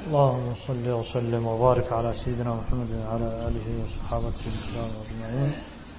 اللهم صل وسلم وبارك على سيدنا محمد وعلى آله وصحابته الكرام أجمعين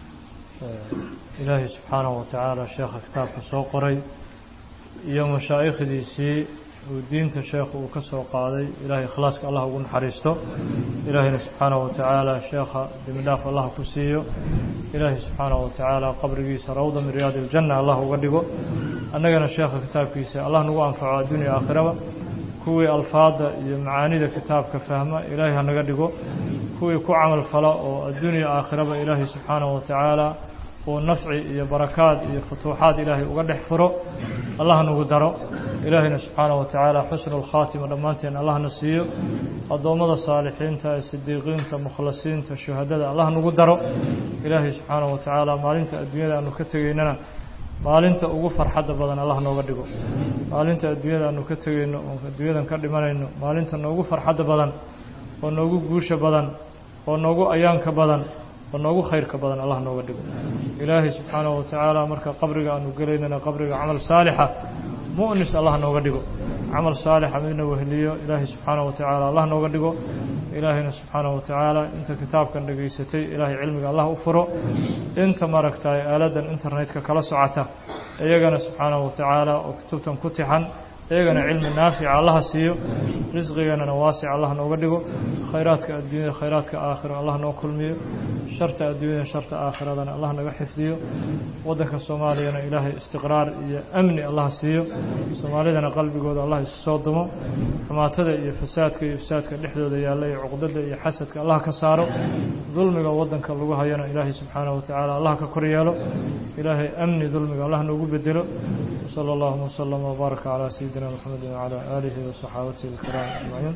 إلهي سبحانه وتعالى شيخ كتاب soo qoray iyo mashaa'ikhdiisii uu diinta sheekhu uu ka soo qaaday ilaahay ikhlaaska allah ugu naxariisto ilaahayna subxaanahu watacaala sheekha dembidhaaf allah ku siiyo ilaahay subxaanahu watacaala qabrigiisa rawda min riyaadi iljanna allah uga dhigo annagana sheekha kitaabkiisa allah nagu anfaco addunya aakhiraba kuwii alfaada iyo macaanida kitaabka fahma ilaahay hanaga dhigo kuwii ku camal fala oo addunya aakhiraba ilaahay subxaanahu watacaala uu nafci iyo barakaad iyo futuuxaad ilaahay uga dhex furo allah nagu daro ilaahayna subxaanahu watacaala xusnu lkhaatima dhammaanteen allahna siiyo addoommada saalixiinta ee sidiiqiinta mukhlasiinta shuhadada allah nagu daro ilaahay subxaanahu watacaala maalinta adduunyada aanu ka tegaynana maalinta ugu farxadda badan allah nooga dhigo maalinta adduunyada aanu ka tegayno oo adduunyadan ka dhimanayno maalinta noogu farxadda badan oo noogu guusha badan oo noogu ayaanka badan oo noogu khayrka badan allah nooga dhigo ilaahay subxaanahu watacaala marka qabriga aanu gelaynana qabriga camal saalixa mu'nis allah nooga dhigo camal saalixa midna weheliyo ilaahay subxaanahu watacaala allah nooga dhigo ilaahayna subxaanahu watacaala inta kitaabkan dhegaysatay ilaahay cilmiga allah u furo inta maaragtay aaladan internetka kala socota iyagana subxaanahu watacaala oo kutubtan ku tixan iyagana cilmi naafica allaha siiyo risqiganana waasic allah nooga dhigo khayraadka adduunyada khayraadka aakhiro allah noo kulmiyo sharta adduunyada sharta aakhiradana allah naga xifdiyo waddanka soomaaliyana ilaahay istiqraar iyo amni allah siiyo soomaalidana qalbigooda allah isu soo dumo xumaatada iyo fasaadka iyo ifsaadka dhexdooda yaalla iyo cuqdada iyo xasadka allah ka saaro dulmiga waddanka lagu hayana ilaahay subxaanahu watacaala allah ka kor yeelo ilaahay amni dulmiga allah noogu bedelo وصلى الله وسلم وبارك على سيدنا محمد وعلى آله وصحابته الكرام أجمعين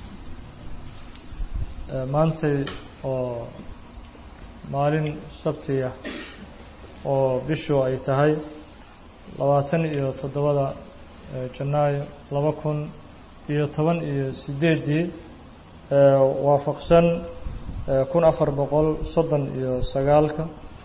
maantay oo maalin sabtiya oo bishu ay tahay labaatan iyo toddobada janaayo laba kun iyo toban iyo sideedii waafaqsan kun afar boqol soddon iyo sagaalka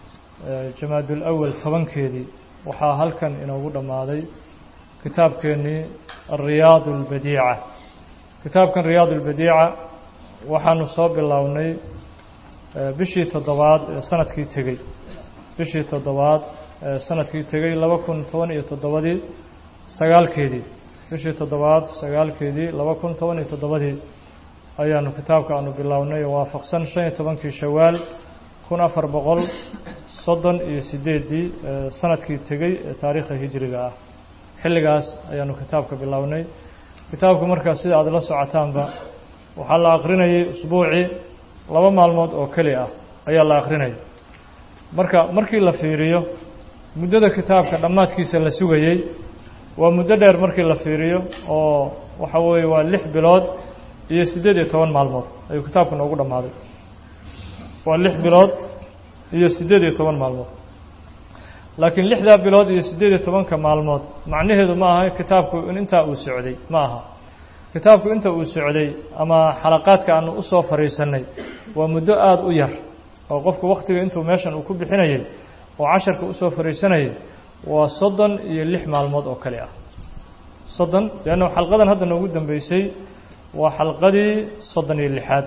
jamaadul awal tobankeedii waxaa halkan inoogu dhammaaday kitaabkeennii ariyaad اlbadiica kitaabkan riyaad اlbadiica waxaanu soo bilownay bishii toddobaad ee sanadkii tegey bishii toddobaad ee sanadkii tegey laba kun toban iyo toddobadii sagaalkeedii bishii toddobaad sagaalkeedii laba kun toban iyo toddobadii ayaanu kitaabka aanu bilownay waafaqsan shan iyo tobankii shawaal kun afar boqol soddon iyo sideeddii sanadkii tegey ee taariikha hijriga ah xilligaas ayaanu kitaabka bilownay kitaabku markaa sida aada la socotaanba waxaa la akrinayay usbuucii laba maalmood oo keli ah ayaa la akrinayay marka markii la fiiriyo muddada kitaabka dhammaadkiisa la sugayey waa muddo dheer markii la fiiriyo oo waxa weeye waa lix bilood iyo siddeed iyo toban maalmood ayuu kitaabku noogu dhammaaday waa lix bilood iyo siddeed iyo toban maalmood laakiin lixdaa bilood iyo siddeed iyo tobanka maalmood macnaheedu ma aha kitaabku in intaa uu socday ma aha kitaabku inta uu socday ama xalaqaadka aanu u soo fadhiisannay waa muddo aada u yar oo qofku wakhtiga intuu meeshan uu ku bixinayay oo casharka usoo fadhiisanayay waa soddon iyo lix maalmood oo kale ah soddon leanna xalqadan hadda noogu dambeysay waa xalqadii soddon iyo lixaad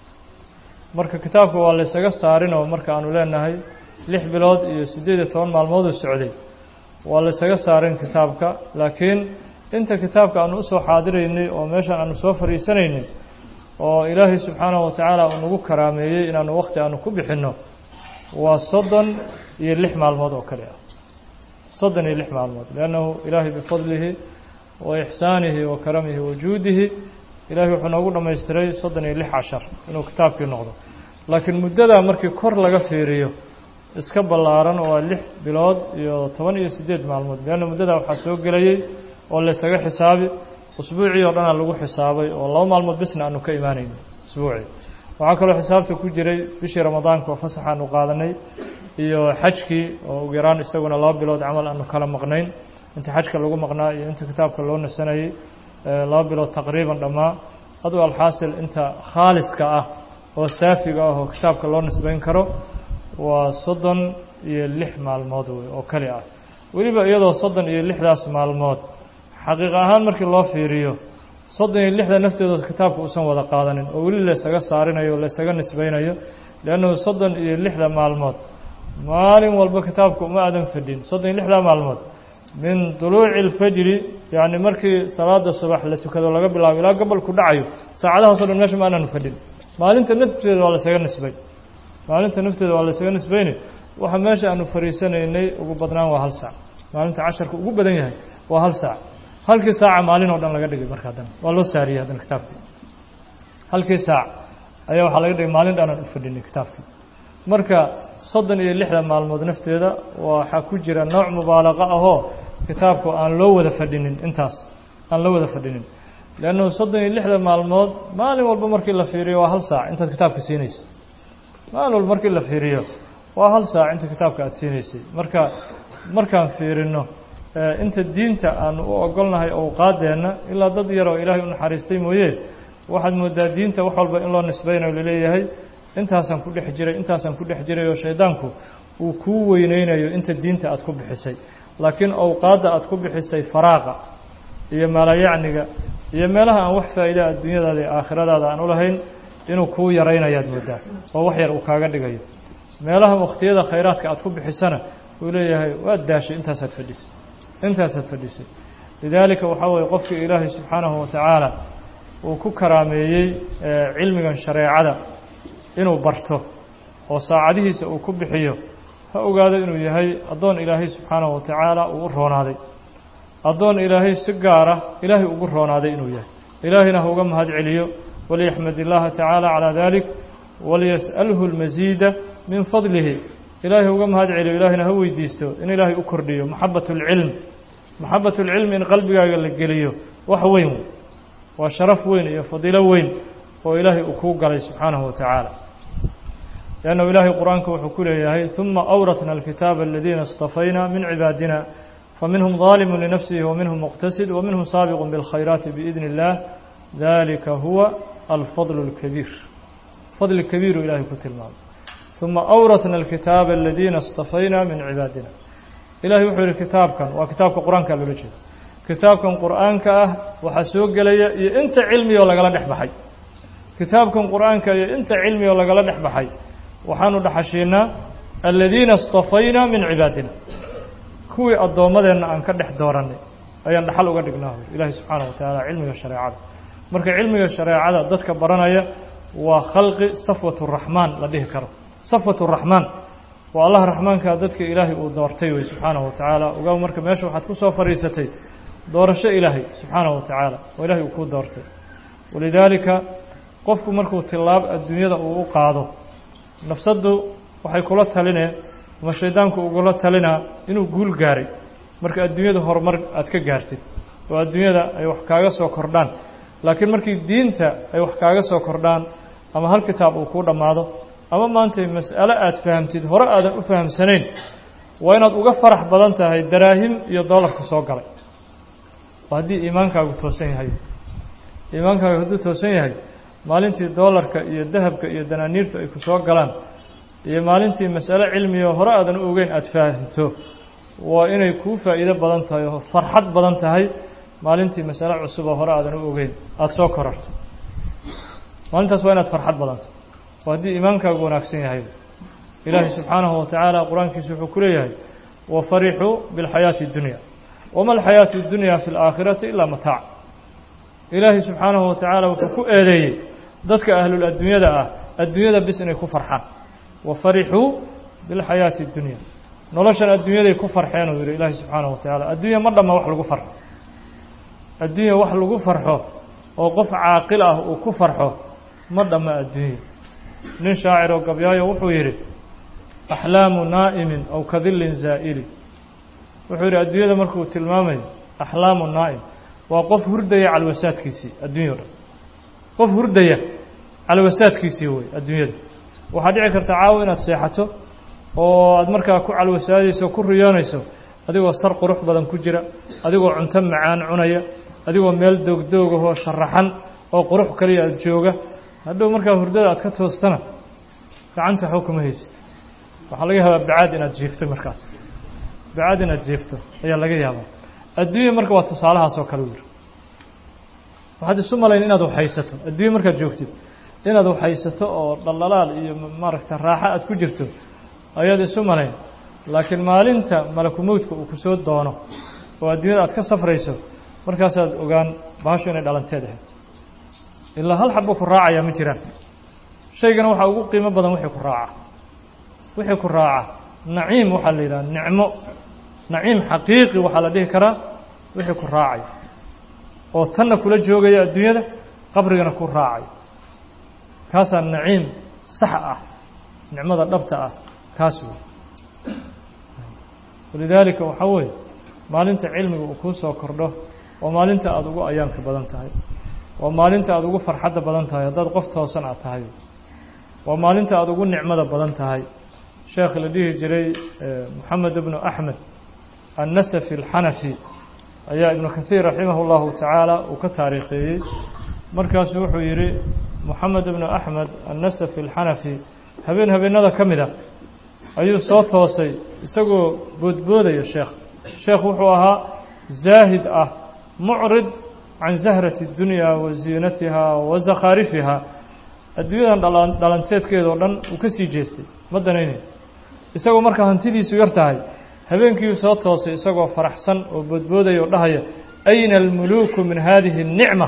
marka kitaabka waa laysaga saarin oo marka aanu leenahay lix bilood iyo siddeed iyo toban maalmooduu socday waa laysaga saarin kitaabka laakiin inta kitaabka aanu usoo xaadiraynay oo meeshan aanu soo fadhiisanaynay oo ilaahay subxaanahu watacaala uu nagu karaameeyey inaanu wakhti aanu ku bixinno waa soddon iyo lix maalmood oo kale ah soddon iyo lix maalmood liannahu ilaahay bifadlihi wa ixsaanihi wa karamihi wa juudihi ilahay wuxuu noogu dhammaystiray soddon iyo lix cashar inuu kitaabkii noqdo laakiin muddadaa markii kor laga fiiriyo iska ballaaran waa lix bilood iyo toban iyo siddeed maalmood leanna muddadaa waxaa soo gelayey oo laysaga xisaabi usbuucii oo dhanaa lagu xisaabay oo laba maalmood bisna aanu ka imaanayno usbuucii waxaa kaloo xisaabta ku jiray bishii ramadaanka oo fasax aanu qaadanay iyo xajkii oo ugu yaraan isaguna laba bilood camal aanu kala maqnayn inta xajka lagu maqnaa iyo inta kitaabka loo nasanayey laba bilood taqriiban dhammaa aduu alxaasil inta khaaliska ah oo saafiga ah oo kitaabka loo nisbayn karo waa soddon iyo lix maalmood wey oo keli ah weliba iyadoo soddon iyo lixdaas maalmood xaqiiq ahaan markii loo fiiriyo soddon iyo lixda nafteedood kitaabka uusan wada qaadanin oo weli laysaga saarinayo laysaga nisbaynayo liannahu soddon iyo lixda maalmood maalin walba kitaabka uma aadan fadhin soddon iyo lixda maalmood min duluuci alfajri yacni markii salaada subax la tukado laga bilaabo ilaa gobolku dhacayo saacadahaasoo dhan meesha ma aananu fadhin maalinta nafteeda waa laysaga nisbay maalinta nafteeda waa laysaga nisbayni waxa meesha aanu fariisanaynay ugu badnaan waa hal saac maalinta casharka ugu badan yahay waa hal saac halkii saaca maalin oo dhan laga dhigay marka haddana waa loo saariyey haddana kitaabkii halkii saac ayaa waxaa laga dhigay maalin dhanaan u fadhinay kitaabkii marka soddon iyo lixda maalmood nafteeda waxaa ku jira nooc mubaalaqa ahoo kitaabku aan loo wada fadhinin intaas aan loo wada fadhinin leannahu soddon iyo lixda maalmood maalin walba markii la fiiriyo waa hal saac intaad kitaabka siinaysa maalin walba markii la fiiriyo waa hal saac inta kitaabka aada siinaysay marka markaan fiirino inta diinta aanu u ogolnahay owqaadeenna ilaa dad yar oo ilaahay u naxariistay mooye waxaad moodaa diinta wax walba in loo nisbaynayo laleeyahay intaasaan ku dhex jiray intaasaan ku dhex jiray oo shaydaanku uu kuu weyneynayo inta diinta aad ku bixisay laakiin owqaadda aad ku bixisay faraaqa iyo maalayacniga iyo meelaha aan wax faa'iida adduunyadaada iyo aakhiradaada aan u lahayn inuu kuu yaraynayaad moodaa oo wax yar uu kaaga dhigayo meelaha wakhtiyada khayraadka aad ku bixisana uu leeyahay waad daashay intaasaad fadhisay intaasaad fadhisay lidaalika waxaa weeye qofkii ilaahay subxaanahu watacaala uu ku karaameeyey cilmigan shareecada inuu barto oo saacadihiisa uu ku bixiyo ha ogaado inuu yahay addoon ilaahay subxaanahu watacaala uu u roonaaday addoon ilaahay si gaara ilaahay ugu roonaaday inuu yahay ilaahayna ha uga mahad celiyo waliyaxmad illaaha tacaala calaa dalik waliyas'alhu lmasiida min fadlihi ilaahay uga mahad celiyo ilaahayna ha weydiisto in ilaahay u kordhiyo maxabat اlcilm maxabat اlcilmi in qalbigaaga la geliyo wax weyn waa sharaf weyn iyo fadiilo weyn oo ilaahay uu kuu galay subxaanahu wa tacaala liannahu ilaahay qur-aanka wuxuu ku leeyahay ثuma awratna alkitaaba aladiina اstafayna min cibaadina faminhum ظaalimu linafsihi waminhum muqtasid waminhum saabiqu biاlkhayraati biidni اllah dalika huwa alfadl اlkabiir fadli kabiiru ilahay ku tilmaamay ثuma awratna alkitaaba aladiina اstafayna min cibaadina ilahay wuxuu yihi kitaabkan waa kitaabka qur-aanka loola jeeda kitaabkan qur-aanka ah waxaa soo gelaya iyo inta cilmiyoo lagala dhex baxay kitaabkan qur-aanka iyo inta cilmiyoo lagala dhex baxay waxaanu dhaxashiinaa aladiina اstafayna min cibaadina kuwii addoommadeenna aan ka dhex doorannay ayaan dhaxal uga dhignaa ilaahay subxaanaه wa tacaala cilmiga shareecada marka cilmiga shareecada dadka baranaya waa khalqi safwat الraxmaan la dhihi karo safwat الraxmaan waa allah raxmaankaa dadka ilaahay uu doortay wey subxaanahu wa tacaala ogaa marka meesha waxaad ku soo fadhiisatay doorasho ilaahay subxaanahu wa tacaala oo ilahay uu kuu doortay walidaalika qofku markuu tilaab adduunyada uu u qaado nafsaddu waxay kula talinee ama shaydaanku ugula talinaa inuu guul gaaray marka adduunyada horumar aad ka gaartid oo adduunyada ay wax kaaga soo kordhaan laakiin markii diinta ay wax kaaga soo kordhaan ama hal kitaab uu kuu dhammaado ama maanta mas'alo aad fahamtid hore aadan u fahamsanayn waa inaad uga farax badan tahay daraahim iyo doolarka soo galay oo haddii iimaankaagu toosan yahay iimaankaagu hadduu toosan yahay maalintii doolarka iyo dahabka iyo danaaniirtu ay ku soo galaan iyo maalintii mas'alo cilmiyo hore aadan u ogeyn aada fahamto waa inay kuu faa'iido badan tahay oo farxad badan tahay maalintii masalo cusub oo hore aadan u ogeyn aada soo korarto maalintaas waa inaad farxad badanto oo haddii iimaankaagu wanaagsan yahay ilaahay subxaanahu wa tacaala qur-aankiisu wuxuu ku leeyahay wafarixuu biاlxayaati اdunya wama alxayaatu اdunya fi اlaakhirati ilaa mataac ilaahay subxaanahu wa tacaala wuxuu ku eedeeyey dadka ahlul adduunyada ah adduunyada bis inay ku farxaan wafarixuu biاlxayaati اdunya noloshan adduunyaday ku farxeen uu yihi ilaahay subxaanahu wa tacaala adduunya ma dhamma wax lagu farxo adduunya wax lagu farxo oo qof caaqil ah uu ku farxo ma dhamma adduunya nin shaacir oo gabyaayo wuxuu yidhi axlaamu naa'imin aw kadillin zaa'ili wuxuu yidhi adduunyada markuu tilmaamayo axlaamu naa'im waa qof hurdaya calwasaadkiisii adduunya o dhan qof hurdaya calwasaadkiisii wey adduunyada waxaa dhici karta caawa inaad seexato oo aad markaa ku calwasaadayso ku riyoonayso adigoo sar qurux badan ku jira adigoo cunto macaan cunaya adigoo meel doogdoogahoo sharaxan oo qurux kaliya aad jooga hadhow markaa hurdada aad ka toostana gacanta waxba kuma haysid waxaa laga yaabaa bacaad inaad jiifto markaas bacaad inaad jiifto ayaa laga yaabaa adduunya marka waa tusaalahaas oo kale u yiri waxaad isu malayn inaad waxhaysato adduunye markaad joogtid inaad waxhaysato oo dhaldhalaal iyo maaragta raaxo aad ku jirto ayaad isu malayn laakiin maalinta malakumowdka uu ku soo doono oo adduunyada aad ka safrayso markaasaad ogaan bahashu inay dhalanteed ahayd ilaa hal xabbo ku raacayaa ma jiraan shaygana waxaa ugu qiimo badan wixii ku raaca wixii ku raaca naciim waxaa la yidhaha nicmo naciim xaqiiqi waxaa la dhihi karaa wixii ku raacay oo tanna kula joogaya adduunyada qabrigana ku raacay kaasaa naciim sax ah nicmada dhabta ah kaas wey walidaalika waxaa weeye maalinta cilmiga uu kuu soo kordho waa maalinta aada ugu ayaanka badan tahay waa maalinta aada ugu farxadda badan tahay haddaad qof toosan aad tahay waa maalinta aada ugu nicmada badan tahay sheekh la dhihi jiray moxamed ibnu axmed annasafi alxanafi ayaa ibnu kathiir raximah اllahu tacaala uu ka taariikheeyey markaasu wuxuu yidhi moxamed ibnu axmed annasafi alxanafi habeen habeenada ka mid a ayuu soo toosay isagoo boodboodaya sheekh sheekh wuxuu ahaa zaahid ah mucrid can zahrati اdunya wa ziinatiha wa zakhaarifiha adduunyadan dhalanteedkeeda oo dhan uu ka sii jeestay ma danaynayo isagoo marka hantidiisu yar tahay habeenkiiu soo toosay isagoo faraxsan oo boodboodaya oo dhahaya ayna almuluuku min hadihi الnicma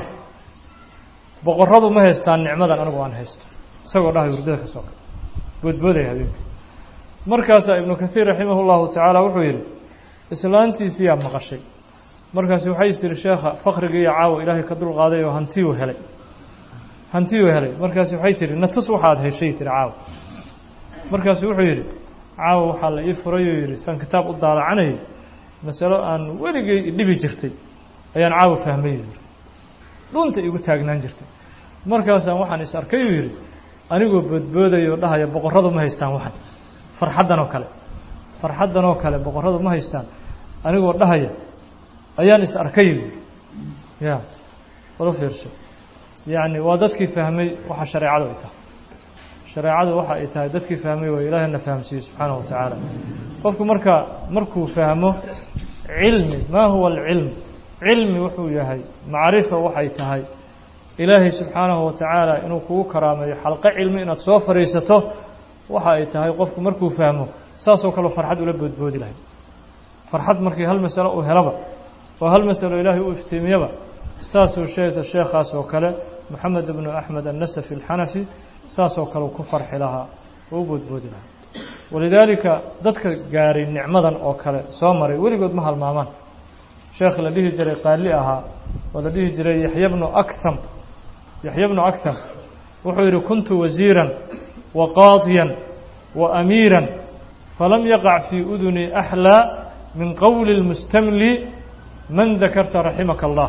boqorradu ma haystaan nicmadan anigu aan haysto isagoo dhahay hurdada ka soo kale boodboodaya habeenkii markaasaa ibnu kathiir raximah اllahu tacaala wuxuu yidhi islaantiisiyaa maqashay markaasi waxay is tiri sheekha fakrigii iyo caawa ilaahay ka dulqaaday oo hantiyuu helay hantiyuu helay markaasi waxay tihi natus waxaad heshay tiri caawa markaasu wuxuu yidhi caawa waxaa la ii furayuu yidhi san kitaab u daalacanayay masalo aan weligay idhibi jirtay ayaan caawa fahmay yidhi dhunta igu taagnaan jirtay markaasaan waxaan is arkayuu yidhi anigoo boodboodaya oo dhahaya boqorradu ma haystaan waxan farxaddan oo kale farxaddan oo kale boqorradu ma haystaan anigoo dhahaya ayaan is arkay yidhi ya wala fiirso yacni waa dadkii fahmay waxa shareecadu ay tahay shareecadu waxa ay tahay dadkii fahmay waa ilaahina fahamsiiye subxaanahu wa tacaala qofku marka markuu fahmo cilmi maa huwa alcilm cilmi wuxuu yahay macrifa waxay tahay ilaahay subxaanahu wa tacaala inuu kugu karaameeyo xalqo cilmi inaad soo fadhiisato waxa ay tahay qofku markuu fahmo saasoo kaleo farxad ula boodboodi lahay farxad markii hal masalo uu helaba oo hal masalo ilaahay u iftiimiyaba saasuu sheegta sheekhaas oo kale moxamed ibnu axmed annasafi alxanafi saasoo kale ku farxi lahaa oo u boodboodi lahaa walidaalika dadka gaaray nicmadan oo kale soo maray weligood ma halmaamaan sheekh la dhihi jiray qaali ahaa oo la dhihi jiray yaxya bnu akham yaxya bnu akham wuxuu yidhi kuntu wasiiran wa qaadiyan wa amiiran falam yaqac fii uduni axlaa min qowli اlmustamli man dakarta raximaka allah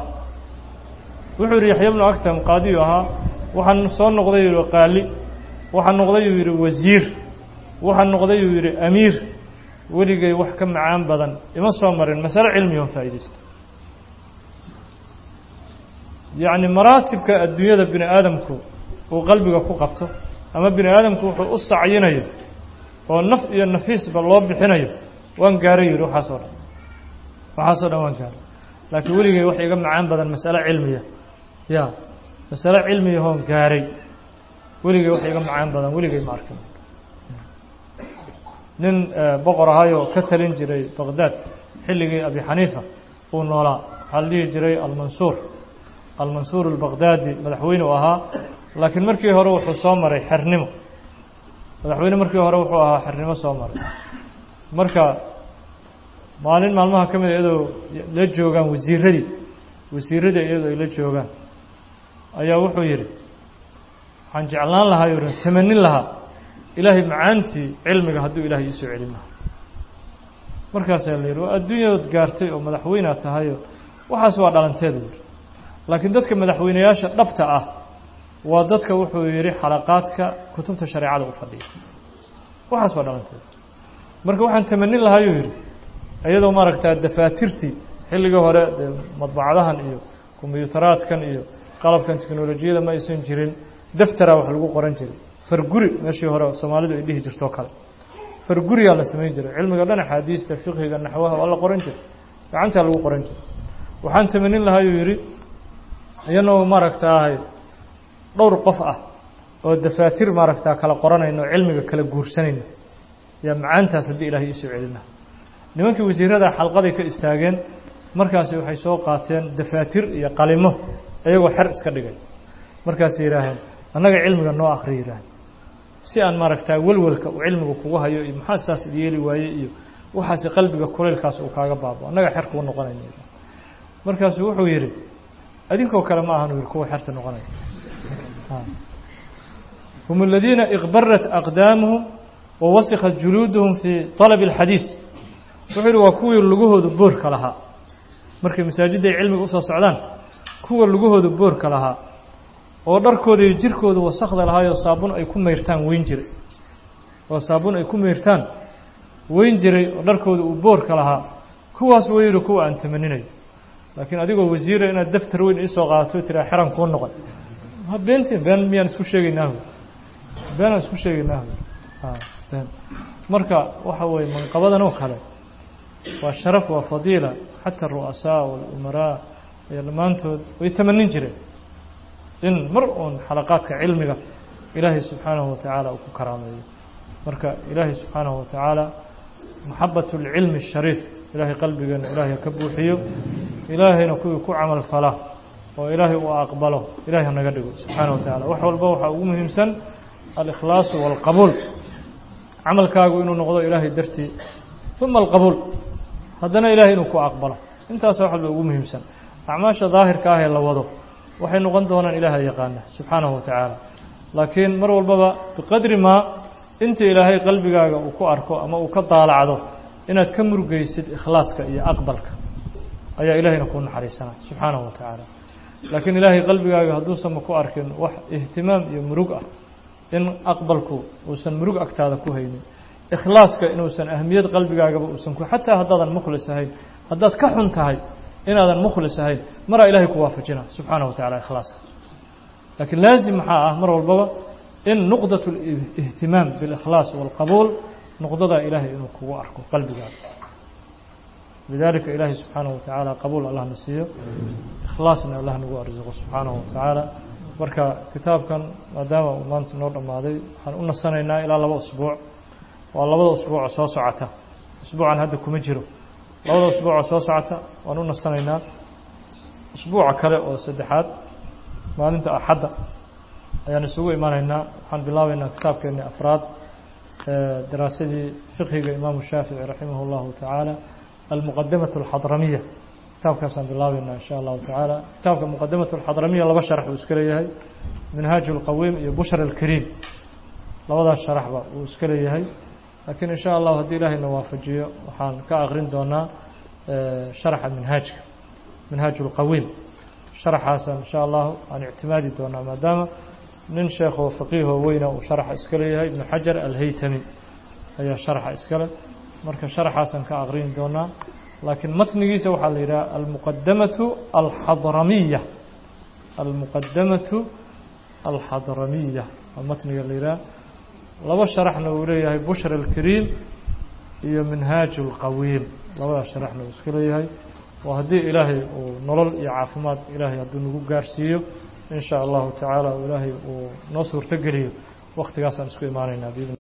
wuxuu yidhi yaxya bnu akham qaadiyu ahaa waxaan soo noqday yidhi qaali waxaan noqday uu yidhi wasiir waxaan noqday uu yidhi amiir weligay wax ka macaan badan ima soo marin masale cilmiga on faa'iidaysta yacni maraatibka adduunyada bini aadamku uu qalbiga ku qabto ama bini aadamku wuxuu u sacyinayo oo naf iyo nafiisba loo bixinayo waan gaaray yidhi waxaasoo dhan waxaasoo dhan waan gaaray laakiin weligay wax iga macaan badan masale cilmiya ya masale cilmiyahoon gaaray weligay wax iga macaan badan weligay ma arkin nin boqor ahayoo ka talin jiray baqdaad xilligii abi xaniifa uu noolaa waxaa la dhihi jiray almansuur almansuur albaqdaadi madaxweyne u ahaa laakiin markii hore wuxuu soo maray xernimo madaxweyne markii hore wuxuu ahaa xernimo soo maray marka maalin maalmaha ka mid a iyadoo la joogaan wasiiradii wasiiradii iyadoo ay la joogaan ayaa wuxuu yidhi waxaan jeclaan lahaa yuu tamanin lahaa ilaahay macaantii cilmiga hadduu ilaahay iisoo celin lahaa markaasaa la yidhi waa adduunyadood gaartay oo madaxweynead tahayo waxaas waa dhalanteeda yidhi laakiin dadka madaxweyneyaasha dhabta ah waa dadka wuxuu yidhi xalaqaadka kutubta shareecada u fadhiya waxaas waa dhalanteeda marka waxaan tamanin lahaa yuu yidhi iyadoo maaragtaa dafaatirtii xilligii hore dee madbacadahan iyo kombyutaraadkan iyo qalabkan teknolojiyada ma aysan jirin daftaraa wax lagu qoran jiray farguri meeshii hore soomaalidu ay dhihi jirtoo kale farguriyaa la samayn jiray cilmiga dhan axaadiista fiqhiga naxwaha waa la qoran jiray gacantaa lagu qoran jiray waxaan tamanin lahaa yuu yidhi iyanoo maaragtaahay dhowr qof ah oo dafaatir maaragtaa kala qoranayno o cilmiga kala guursanayno yaa macaantaas haddii ilahay iisoo celina nimankii wasiirada xalqaday ka istaageen markaasi waxay soo qaateen dafaatir iyo qalimo iyagoo xer iska dhigay markaasay yidhaaheen annaga cilmiga noo akri yidhaaheen si aan maaragtaa welwelka uu cilmiga kugu hayo iyo maxaa saas yeeli waaye iyo waxaasi qalbiga kulaylkaas uu kaaga baabo annaga xer kuu noqonayno markaasuu wuxuu yidhi adinkoo kale ma ahan u yidhi kuwa xerta noqonaya hum aladiina iqbarat aqdaamuhum wa wasikhat juluuduhum fii طalabi اlxadiis wuxuu yidhi waa kuwii lugahooda boorka lahaa markay masaajidda ay cilmiga usoo socdaan kuwa lugahooda boorka lahaa oo dharkooda iyo jirkooda wasakda lahaayoo saabun ay ku mayrtaan weyn jiray oo saabun ay ku mayrtaan weyn jiray oo dharkooda uu boorka lahaa kuwaas way yidhi kuwa aan tamaninayo laakiin adigoo wasiira inaad daftar weyn iisoo qaadato tiraa xeran kuu noqon ha beentiin been miyaan isku sheegaynaahu beenaan isku sheegaynaahu been marka waxa weeye manqabadan oo kale waa sharaf waa fadiila xata aru'asaa walumaraa iyo dhammaantood way tamanin jireen in mar uun xalaqaadka cilmiga ilaahay subxaanahu watacaala uu ku karaameeyo marka ilaahay subxaanahu watacaala maxabat اlcilmi الshariif ilaahay qalbigeena ilaahay ka buuxiyo ilaahayna kuwii ku camal fala oo ilaahay uu aqbalo ilahay hanaga dhigo subxaana wa tacala wax walba waxaa ugu muhiimsan alikhlaasu wاlqabuul camalkaagu inuu noqdo ilaahay dartii uma alqabuul haddana ilahay inuu ku aqbalo intaasa wax walba ugu muhiimsan acmaasha daahirka ah ee la wado waxay noqon doonaan ilaaha yaqaana subxaanahu wa tacaala laakiin mar walbaba biqadri maa inta ilaahay qalbigaaga uu ku arko ama uu ka daalacdo inaad ka murgeysid ikhlaaska iyo aqbalka ayaa ilaahayna kuu naxariisana subxaanahu wa tacaala laakiin ilaahay qalbigaaga hadduusanba ku arkin wax ihtimaam iyo murug ah in aqbalku uusan murug agtaada ku haynin ikhlaaska inuusan ahmiyad qalbigaagaba uusan ku xataa haddaadan mukhlis ahayn haddaad ka xun tahay inaadan mukhlis ahayn maraa ilahay ku waafajina subxaanahu wa tacala ikhlaaska laakiin laazim maxaa ah mar walbaba in nuqdaة الاhtimaam bاlإkhlaaص wاlqabuul nuqdadaa ilaahay inuu kugu arko qalbigaaga lidalika ilaahay subxaanaه wa tacaala qabuul allah na siiyo ikhlaasna allah nagu arزaqo subxaanaه wa tacaala marka kitaabkan maadaama uu maanta noo dhammaaday waxaan u nasanaynaa ilaa laba usbuuc waa labada usbuuco soo socota usbuucan hadda kuma jiro labada usbuuco soo socota waan u nasanaynaa usbuuca kale oo saddexaad maalinta axadda ayaan isugu imanaynaa waxaan bilaabaynaa kitaabkeeni afraad daraasadii fiqhiga imaamu shaafici raximah اllahu tacaala almuqadamaة اlxadramiya kitaabkaasaan bilaabaynaa insha allahu tacaala kitaabka muqadamaة اlxadramiya laba sharax uu iska leeyahay minhaaj اlqawiim iyo bushra اlkariim labadaas sharaxba uu iska leeyahay laakiin insha allahu haddii ilaahayna waafajiyo waxaan ka aqrin doonaa sharaxa minhaajka minhaaj اlqawiim sharaxaasaan insha allahu aan ictimaadi doonaa maadaama nin sheekoo faqiihoo weyna uu sharaxa iska leeyahay ibnu xajar alhaytami ayaa sharaxa iskale marka sharaxaasaan ka aqrini doonaa laakiin matnigiisa waxaa la yidhaha almuqadamatu alxadramiya almuqadamatu alxadramiya waa matniga la yidhaha laba sharaxna uu leeyahay bushra alkariim iyo minhaaj اlqawiim labadaas sharaxna uu iska leeyahay oo haddii ilaahay uu nolol iyo caafimaad ilaahay hadduu nagu gaarsiiyo in sha allahu tacaala ilaahay uu noo suurto geliyo waktigaasaan isku imaanaynaa bidn